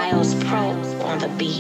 Miles Pro on the beat.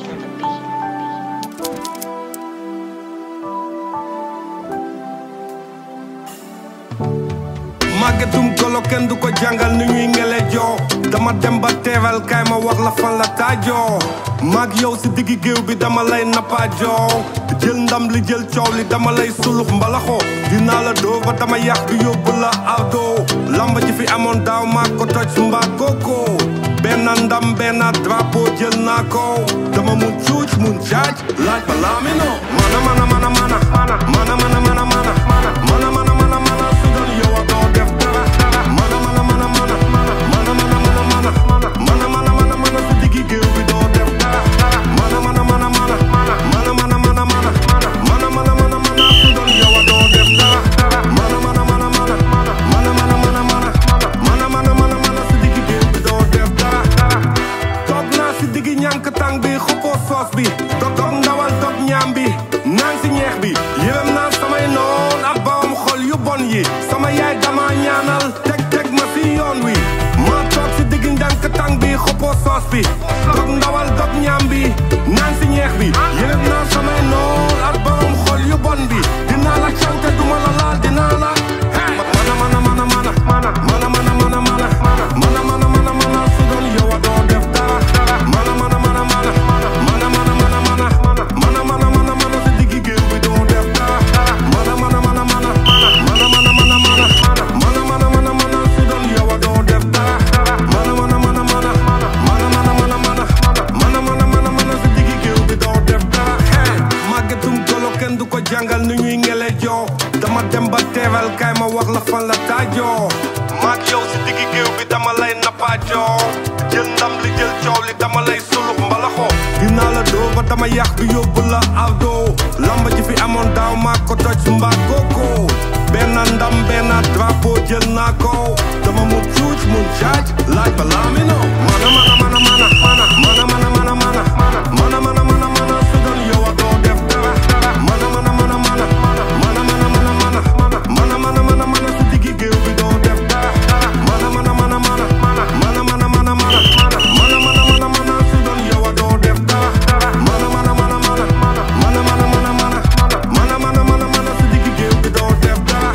màggetum golo kenn du ko jàngal ni ñuy ngele joo dama dem ba teewal kaay ma wax la fan la taajoo maag yow si diggi géew bi dama lay nappaajoo jël ndam li jël coow li dama lay sulux mbalaxo dinaa la doo ba dama yàq bi yóbbu la awto lamba ji fi amoon daaw maa ko toj mbaa kooko benn ndam benn drapeau jël naa ko dama mun cuuc mun caaj laaj ba laamino mana mana mana mana mana mana mana mana mana mana mana mana mana su doon yow a doo def dara mana mana mana mana mana mana mana mana mana mana mana mana mana su diggi géew bi doo def dara mana mana mana mana mana mana mana mana mana mana mana mana mana su doon yow a doo def dara mana mana mana mana mana mana mana mana mana mana mana mana su diggi géew bi doo def dara toog naa si diggi ñànk tàng bi xuppoo soos bi dog dog ndawal dog ñaam bi naan si ñeex bi yërëm naa samay noon ak bawam xol yu bon yi sama yaay dama ñaanal teg teg ma si yoon wi maa toog si diggi ñànk tàng bi xuppoo soos bi dog ndawal dog ñaam bi naan si ñeex bi yërëm naa samay noon ak bawam xol yu bon bi dinaa la cawte duma la laal dinaa la mana mana mana mana mana mana mana mana mana mana mana mana mana su doon yow a doo def dara mana mana mana mana mana mana mana mana mana mana mana mana mana si diggi géew bi doo def dara mana mana mana mana mana mana mana mana mana mana mana mana su doon yow a doo def dara mana mana mana mana mana mana mana mana mana mana mana mana si diggi géew bi doo def dara màggetum golo kenn du ko jàngal ni ñuy ngele joo dama dem ba teewal kaay ma wax la fan la taajoo maag yow si diggi géew bi dama lay nappaajoo jël ndam li jël coow li dama lay sulux mbalaxo dinaa la doo ba dama yàq bi yóbbu la awdo lamba ji fi amoon daaw maa ko toj mbaa kooko benn ndam benn drapeau jël naa ko dama mun cuuc mun caaj laaj ba laamino mana mana mana mana mana mana mana mana mana mana mana mana mana su doon yow a doo def dara mana mana mana mana mana mana mana mana mana mana mana mana mana su diggi géew bi doo def dara mana mana mana mana mana mana mana mana mana mana mana mana mana su doon yow a doo def dara mana mana mana mana mana mana mana mana mana mana mana mana su diggi géew bi doo def dara